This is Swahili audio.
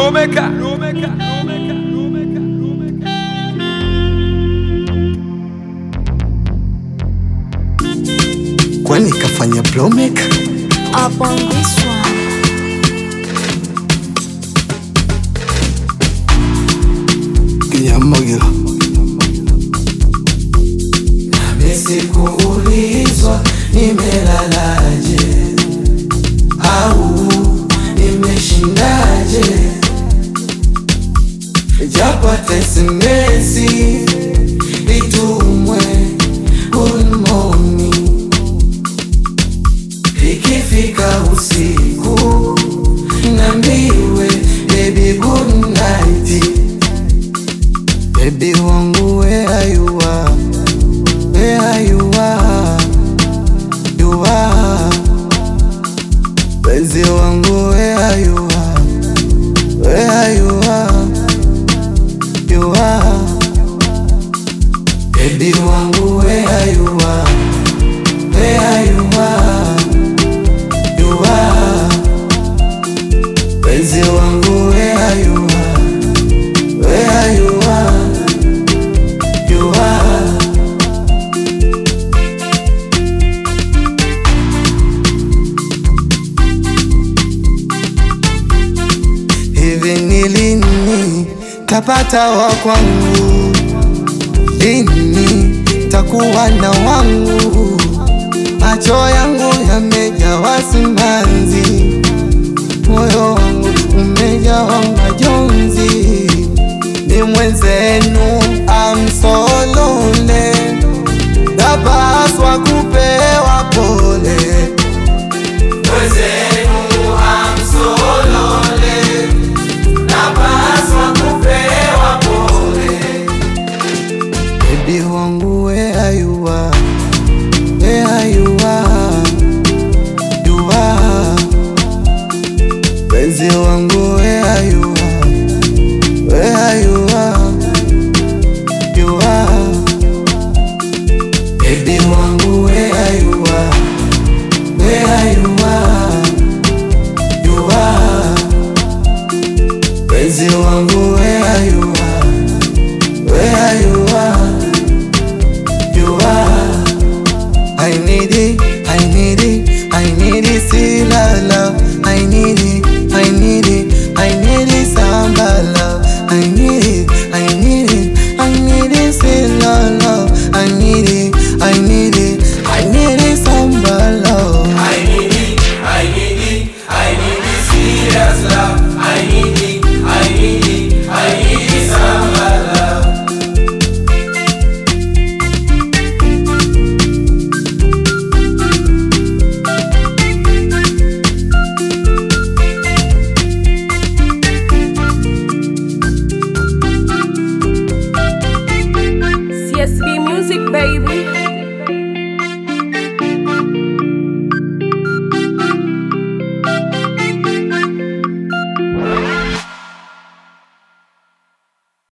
Lomeka, Lomeka, Lomeka, Lomeka, Lomeka. kwani kafanya blowmaker Up on this one. kinyamagiro Sikuulizwa nimelalaje au nimeshindaje, japo hata SMS itumwe good morning, ikifika usiku nambiwe baby good night. Baby wangu where you are where you are, you are. Penzi wangu where you are, where you are, you are. Baby wangu where you are, where you are, you are. Penzi wangu where you are, where you are, you are. Hivi ni lini tapata wa kwangu? Lini takuwa na wangu? Macho yangu yamejawa simanzi, moyo wangu umejawa majonzi. Ni mwenzenu I'm so lonely, dabari